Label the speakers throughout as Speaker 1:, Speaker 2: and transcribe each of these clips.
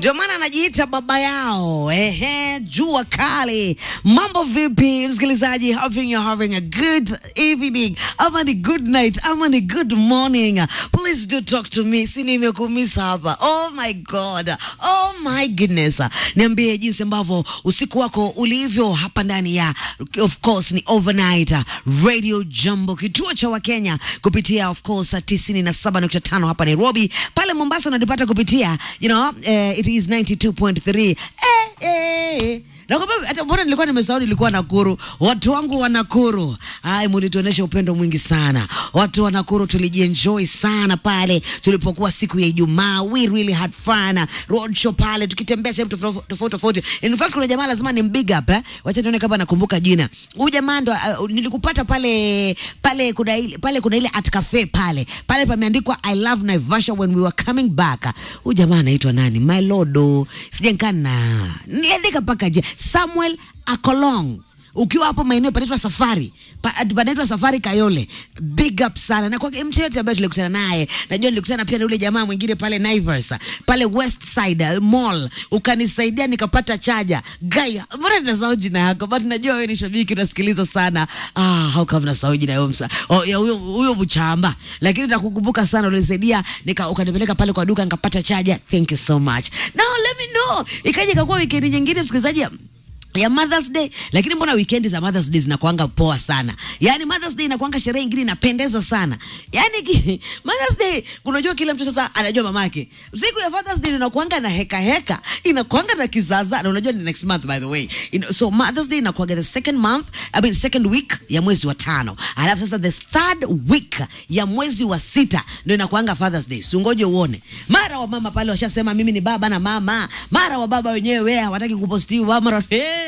Speaker 1: ndio maana anajiita baba yao. Ehe, jua kali. Mambo vipi msikilizaji? Hoping you're having a good evening ama ni good night ama ni good morning. Please do talk to me, si nimekumisa hapa. Oh my god, oh my goodness. Niambie jinsi ambavyo usiku wako ulivyo hapa ndani ya of course ni overnight radio Jambo, kituo cha Wakenya kupitia of course 97.5 hapa Nairobi. Pale Mombasa unatupata kupitia you know, eh, it is 92.3 eh, eh. Nakwambia hata bora nilikuwa nimesahau nilikuwa Nakuru. Watu wangu wa Nakuru, ai, mlituonesha upendo mwingi sana. Watu wa Nakuru tulijienjoy sana pale tulipokuwa siku ya Ijumaa. We really had fun. Road show pale tukitembea sehemu tofauti tofauti tofauti. In fact kuna jamaa lazima ni big up eh. Wacha nione kama nakumbuka jina. Huyu jamaa ndo uh, nilikupata pale pale kuna ile pale kuna ile at cafe pale. Pale pameandikwa I love Naivasha when we were coming back. Huyu jamaa anaitwa nani? My Lord. Sijankana. Niandika paka je. Samuel Akolong ukiwa hapo maeneo panaitwa Safari pa, panaitwa Safari Kayole, big up sana na kwa mtu yote ambaye tulikutana naye. Najua nilikutana pia na yule jamaa mwingine pale Naivas pale West Side uh, Mall, ukanisaidia nikapata chaja. Guy, mbona ninasahau jina yako, but najua wewe ni shabiki unasikiliza sana. Ah, how come nasahau jina yako msa oh, ya huyo huyo mchamba, lakini nakukumbuka sana, ulinisaidia nika ukanipeleka pale kwa duka nikapata chaja. Thank you so much. Now let me know, ikaja ikakuwa weekend nyingine msikilizaji ya Mother's Day, lakini mbona weekend za Mother's Day zinakuanga poa sana? Yaani Mother's Day inakuanga sherehe ingine inapendeza sana. Yaani ki- Mother's Day unajua kila mtu sasa anajua mamake. Siku ya Father's Day inakuanga na heka heka, inakuanga na kizaza na unajua ni next month by the way. You know, so Mother's Day inakuanga the second month, I mean second week ya mwezi wa tano. Alafu sasa the third week ya mwezi wa sita ndio inakuanga Father's Day. Si ungoje uone. Mara wa mama pale washasema mimi ni baba na mama. Mara wa baba wenyewe hawataki kupostiwa mara hey.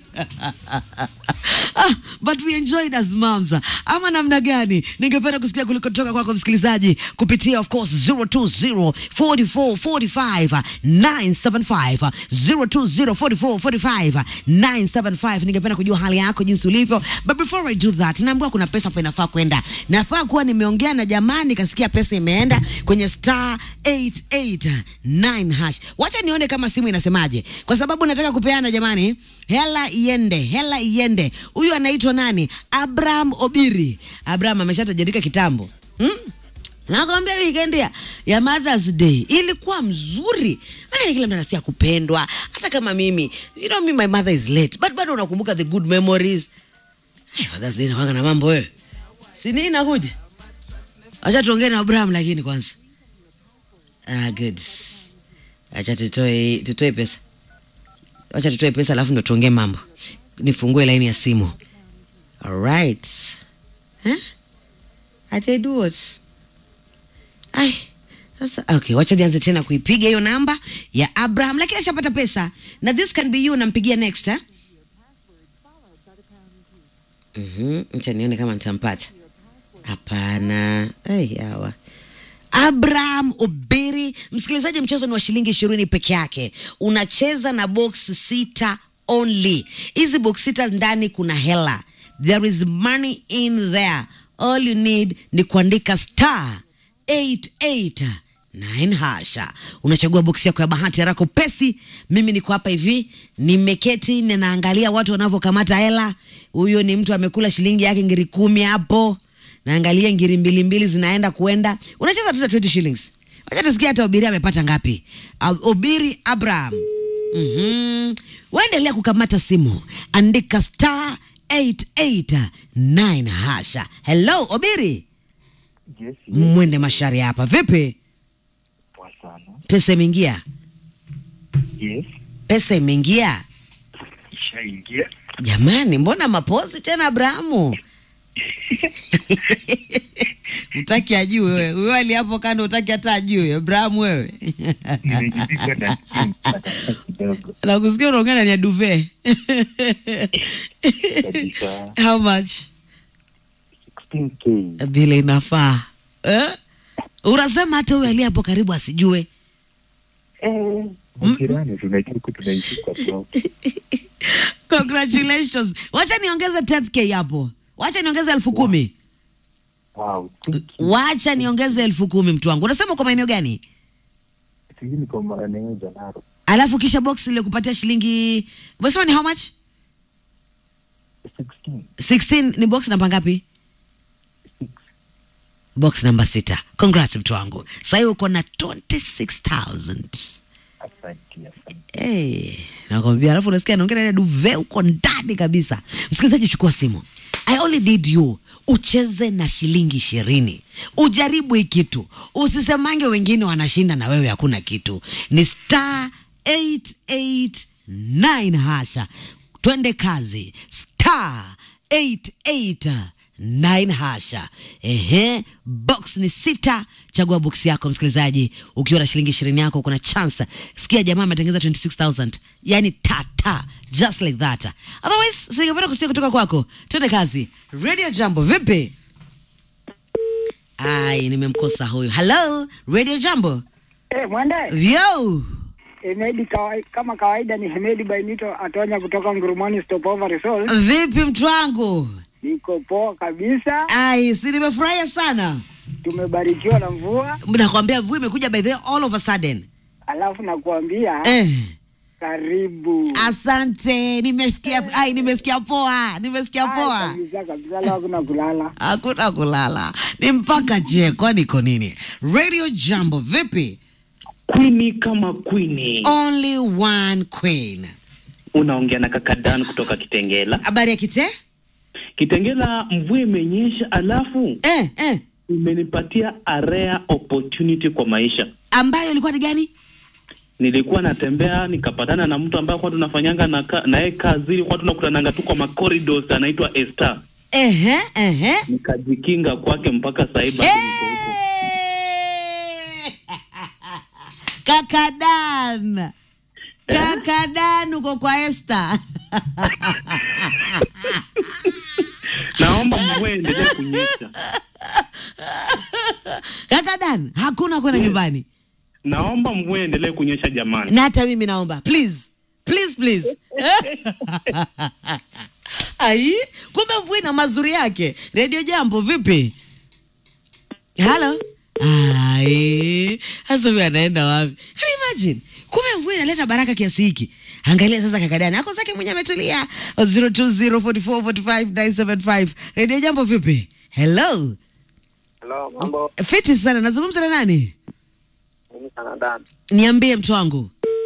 Speaker 1: ah, but we enjoyed as moms. Ama namna gani? Ningependa kusikia kulikotoka kwako msikilizaji kupitia of course 020 44 45 975 020 44 45 975. Ningependa kujua hali yako jinsi ulivyo, but before I do that, naambiwa kuna pesa hapa inafaa kwenda. Nafaa kuwa nimeongea na jamaa nikasikia pesa imeenda kwenye star 889 hash. Wacha nione kama simu inasemaje, kwa sababu nataka kupeana jamani, hela iende, hela iende. Huyu anaitwa nani? Abraham Obiri. Abraham ameshatajirika kitambo hmm? Nakwambia weekend ya, ya Mother's Day ilikuwa mzuri. Maana kila mtu anasikia kupendwa. Hata kama mimi, you know me my mother is late, but bado unakumbuka the good memories. Hey, Mother's Day inakuanga na mambo wewe. Si nini inakuja? Acha tuongee na Abraham lakini kwanza. Ah, good. Acha tutoe tutoe pesa. Acha tutoe pesa alafu ndo tuongee mambo. Nifungue laini ya simu. Alright. Huh? Ati do what? Ai. Sasa okay, wacha nianze tena kuipiga hiyo namba ya Abraham, lakini ashapata pesa na this can be you. Nampigia next eh? Mhm, acha nione kama nitampata. Hapana. Ai, hawa Abraham Obiri, msikilizaji, mchezo ni wa shilingi ishirini peke yake. Unacheza na box sita only. Hizi box sita ndani kuna hela, there is money in there. All you need ni kuandika star 889 hasha, unachagua boksi yako ya bahati haraka upesi. Mimi niko hapa hivi, nimeketi ninaangalia watu wanavyokamata hela. Huyo ni mtu amekula shilingi yake ngiri kumi hapo naangalia ngiri mbili mbili zinaenda kuenda, unacheza tu na 20 shillings. Wacha tusikia hata Obiri amepata ngapi. Ab- Obiri Abraham, mhm, waendelea kukamata simu, andika star 889 hasha. Hello Obiri,
Speaker 2: Yes, yes,
Speaker 1: mwende mashari hapa. Vipi,
Speaker 2: poa sana.
Speaker 1: pesa imeingia?
Speaker 2: Yes,
Speaker 1: Pesa imeingia
Speaker 2: ishaingia.
Speaker 1: jamani, mbona mapozi tena Abrahamu? utaki ajue wewe, wewe ali hapo kando, utaki hata ajue Abrahamu wewe
Speaker 2: Nimejipika na simu kidogo
Speaker 1: nakusikia unaongea ndani ya duve
Speaker 2: kabisa.
Speaker 1: how much
Speaker 2: 16k.
Speaker 1: vile inafaa eh? unasema hata huyo aliye hapo karibu asijue
Speaker 2: Eh, majirani tunajua huku tunaishi kwa block.
Speaker 1: congratulations wacha niongeze 10k hapo wacha niongeze elfu kumi
Speaker 2: Wow, thank you.
Speaker 1: wacha niongeze elfu kumi mtu wangu unasema kwa maeneo gani
Speaker 2: Sijui niko maeneo Janaro.
Speaker 1: alafu kisha box ile kupatia shilingi umesema ni how much
Speaker 2: 16.
Speaker 1: 16 ni box namba ngapi box namba sita congrats mtu wangu sahii uko na 26000
Speaker 2: Asante, asante.
Speaker 1: Hey, nakwambia alafu unasikia naongea na ile duve uko ndani kabisa msikilizaji chukua simu i only need you ucheze na shilingi ishirini ujaribu hii kitu usisemange wengine wanashinda na wewe hakuna kitu ni star 889 hasha twende kazi star 889 hasha ehe box ni sita chagua box yako msikilizaji ukiwa na shilingi ishirini yako kuna chance sikia jamaa ametengeza 26000 yani tata just like that otherwise singependa kusikia kutoka kwako twende kazi radio jambo vipi ai nimemkosa huyu hello radio jambo
Speaker 3: Eh, mwende
Speaker 1: vyo
Speaker 3: Hemedi kawai, kama kawaida ni Hemedi Bainito atonya kutoka Ngurumani Stopover Resort.
Speaker 1: vipi mtu wangu
Speaker 3: Niko poa kabisa,
Speaker 1: ai si nimefurahia sana
Speaker 3: tumebarikiwa na mvua,
Speaker 1: nakwambia mvua imekuja by the way, all of a sudden
Speaker 3: alafu nakuambia
Speaker 1: eh.
Speaker 3: karibu.
Speaker 1: asante nimesikia ai nimesikia poa nimesikia
Speaker 3: Ai,
Speaker 1: poa
Speaker 3: Kabisa kabisa, leo hakuna kulala.
Speaker 1: hakuna kulala ni mpaka je kwani iko nini radio jambo vipi
Speaker 4: Queen kama queen.
Speaker 1: only one queen
Speaker 4: Unaongea na kaka Dan kutoka Kitengela.
Speaker 1: habari ya kite
Speaker 4: Kitengela, mvua imenyesha, alafu
Speaker 1: eh, eh.
Speaker 4: imenipatia a rare opportunity kwa maisha.
Speaker 1: ambayo ilikuwa ni gani
Speaker 4: Nilikuwa natembea nikapatana na mtu ambaye kwa tunafanyanga na ka- naye kazi, kwa tunakutananga tu kwa macorridors, anaitwa Esther.
Speaker 1: ehe, ehe.
Speaker 4: Nikajikinga kwake mpaka sasa hivi bado niko huko.
Speaker 1: Hey! kaka Dan kaka Dan uko kwa Esther
Speaker 4: Naomba mvua iendelee kunyesha.
Speaker 1: kaka Dan hakuna kwenda nyumbani
Speaker 4: Naomba mvua iendelee kunyesha jamani.
Speaker 1: na hata mimi naomba please please please ai kumbe mvua ina mazuri yake redio jambo vipi halo ai hasa huyu anaenda wapi Can you imagine kumbe mvua inaleta baraka kiasi hiki angalia sasa kakadani ako zake mwenye ametulia 0204445975 redio jambo vipi hello
Speaker 5: Hello, mambo.
Speaker 1: fiti sana nazungumza na nani
Speaker 5: Mimi sana Dan.
Speaker 1: niambie mtu wangu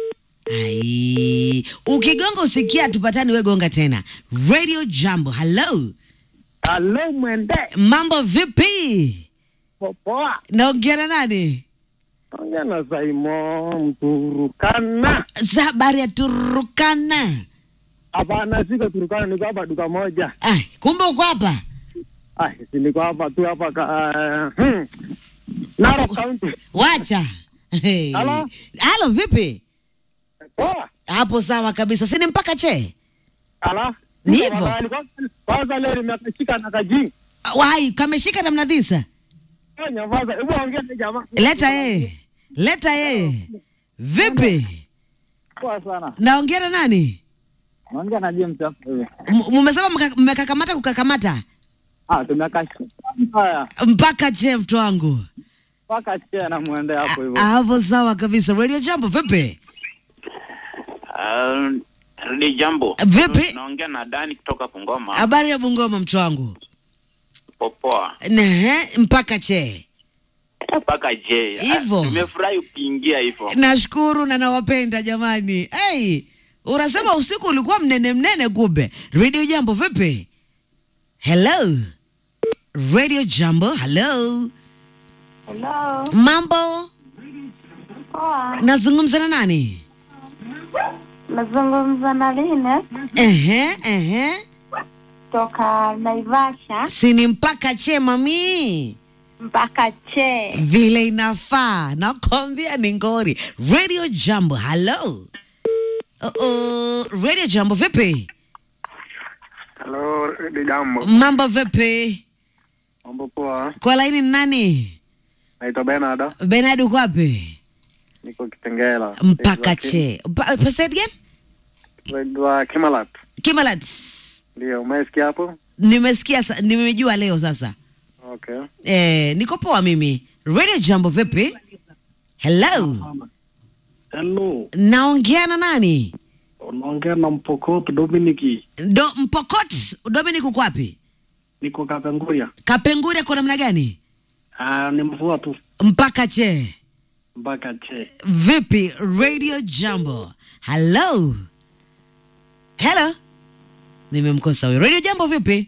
Speaker 1: ai ukigonga usikia tupatani we gonga tena radio jambo hello
Speaker 3: Halo mwende,
Speaker 1: mambo vipi
Speaker 3: poa.
Speaker 1: naongea na nani
Speaker 3: Ongea na Saimo Mturukana.
Speaker 1: za habari ya turukana
Speaker 3: Hapana, siko Turukana, niko hapa duka moja.
Speaker 1: ai kumbe uko hapa
Speaker 3: Ah, si niko hapa tu hapa ka, uh, hmm. Narok County.
Speaker 1: wacha Hey.
Speaker 3: Halo?
Speaker 1: halo vipi
Speaker 3: Poa.
Speaker 1: hapo sawa kabisa sini mpaka che
Speaker 3: Ala.
Speaker 1: Ni
Speaker 3: Niko
Speaker 1: hivyo?
Speaker 3: mahali. Kwanza- Kwanza leo nimekashika na kaji.
Speaker 1: wai kameshika namna dhisa
Speaker 3: Fanya vaza. Hebu ongea na jamaa.
Speaker 1: leta yeye leta yeye vipi
Speaker 3: Poa sana.
Speaker 1: naongea na nani
Speaker 3: Naongea na James hapo. wewe.
Speaker 1: M- mumesema mka- mmekakamata kukakamata
Speaker 3: Ah, tumekashika. Haya.
Speaker 1: mpaka che mtu wangu
Speaker 3: Paka chia na muende hapo hivyo.
Speaker 1: hapo sawa kabisa radio jambo vipi
Speaker 6: Uh, Rudi jambo.
Speaker 1: Vipi?
Speaker 6: Naongea na Dani kutoka Bungoma.
Speaker 1: habari ya bungoma mtu wangu
Speaker 6: Popoa.
Speaker 1: Nehe, mpaka che
Speaker 6: Mpaka je.
Speaker 1: Hivyo.
Speaker 6: Ah, Nimefurahi ukiingia hivyo.
Speaker 1: nashukuru na nawapenda jamani hey, unasema usiku ulikuwa mnene mnene kumbe radio jambo vipi hello radio jambo hello
Speaker 7: Hello.
Speaker 1: mambo
Speaker 7: Poa.
Speaker 1: nazungumza na nani
Speaker 7: Nazungumza na Line
Speaker 1: ehe ehe
Speaker 7: toka Naivasha
Speaker 1: sini mpaka che mami
Speaker 7: mpaka Che.
Speaker 1: vile inafaa nakwambia ni ngori radio jambo hello uh -oh. radio jambo vipi
Speaker 2: Hello, Redi Jambo.
Speaker 1: mambo vipi
Speaker 2: Mambo poa.
Speaker 1: kwa laini ni nani
Speaker 2: Naitwa Bernard.
Speaker 1: benard uko wapi
Speaker 2: Niko Kitengela.
Speaker 1: mpaka che Pa- pa- say it again?
Speaker 2: Naitwa Kimalat.
Speaker 1: kimalat
Speaker 2: Ndio, umesikia hapo?
Speaker 1: nimesikia sa- nimejua leo sasa
Speaker 2: Okay.
Speaker 1: eh, niko poa mimi radio jambo vipi hello
Speaker 8: Hello,
Speaker 1: naongea na nani
Speaker 8: unaongea na Mpokot Dominiki,
Speaker 1: Do, mpokot dominic uko wapi
Speaker 8: niko Kapenguria.
Speaker 1: kapengure kwa namna gani
Speaker 8: Ah, ni mvua tu
Speaker 1: mpaka che
Speaker 8: mpaka che.
Speaker 1: vipi radio jambo hello hello nimemkosa huyo radio jambo vipi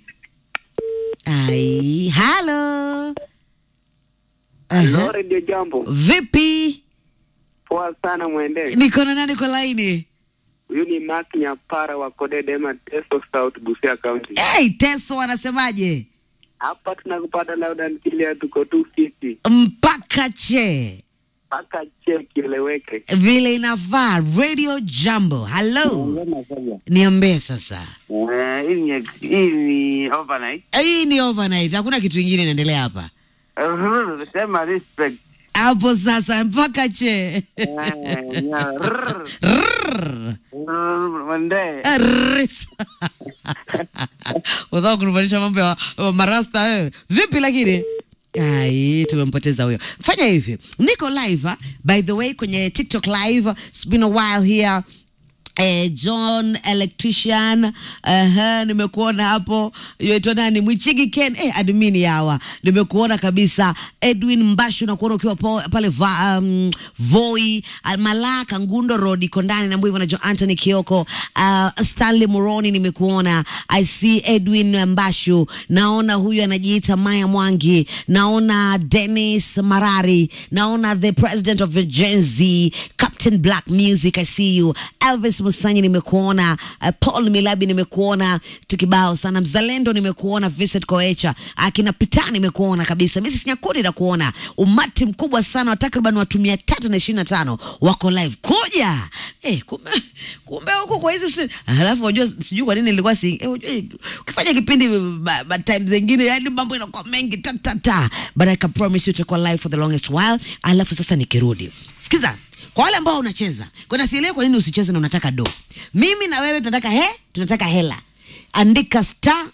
Speaker 1: ai halo
Speaker 5: Hello, Radio Jambo.
Speaker 1: vipi
Speaker 5: Poa sana mwende.
Speaker 1: niko na nani kwa laini
Speaker 5: Huyu ni Mark Nyapara wa Kodedema Teso South Busia County.
Speaker 1: hey, teso wanasemaje
Speaker 5: Hapa tunakupata loud and clear tuko 250
Speaker 1: mpaka che
Speaker 5: mpaka che kieleweke.
Speaker 1: vile inavaa radio jambo hello niambie sasa
Speaker 6: hii ni hii ni overnight
Speaker 1: hii ni overnight hakuna kitu ingine inaendelea hapa
Speaker 6: Uh, sema respect
Speaker 1: hapo sasa mpaka che
Speaker 6: Eh, nya- rrr,
Speaker 1: Rrrr.
Speaker 6: rrr, mwende
Speaker 1: Ris. Unataka kunifanyisha mambo ya ya marasta wewe. Vipi lakini? Ai, tumempoteza huyo. Fanya hivi. Niko live ah, by the way kwenye TikTok live. It's been a while here. Eh, John electrician uh, nimekuona hapo yaitwa nani Mwichigi Ken eh, admini hawa nimekuona kabisa Edwin Mbashu nakuona ukiwa po, pale va, um, Voi uh, Malaka Ngundo Road iko ndani na hivyo na John Anthony Kioko uh, Stanley Muroni nimekuona I see Edwin Mbashu naona huyu anajiita Maya Mwangi naona Dennis Marari naona the president of Gen Z Captain Black Music I see you Elvis Musanyi nimekuona uh, Paul Milabi nimekuona tukibao sana Mzalendo nimekuona Vincent Koecha akina Pita nimekuona kabisa Mrs Nyakuri nakuona umati mkubwa sana wa takriban watu mia tatu na ishirini na tano wako live kuja eh, kumbe kumbe huko kwa hizi si alafu unajua sijui kwa nini nilikuwa si eh, unajua, ukifanya kipindi ba, ba time zingine yani mambo inakuwa mengi ta ta ta but I can promise you tutakuwa live for the longest while alafu sasa nikirudi sikiza kwa wale ambao unacheza kuna sielewi kwa nini usicheze na unataka do mimi na wewe tunataka he tunataka hela andika star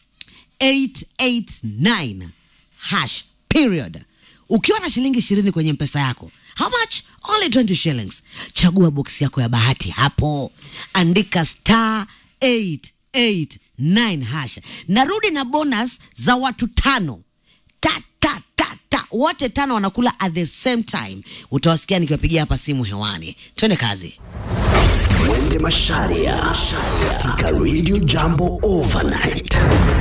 Speaker 1: 889 hash period ukiwa na shilingi ishirini kwenye mpesa yako how much only 20 shillings chagua box yako ya bahati hapo andika star 889 hash narudi na bonus za watu tano ta ta ta ta wote tano wanakula at the same time utawasikia nikiwapigia hapa simu hewani twende kazi
Speaker 9: Mwende Masharia katika Radio Jambo Overnight.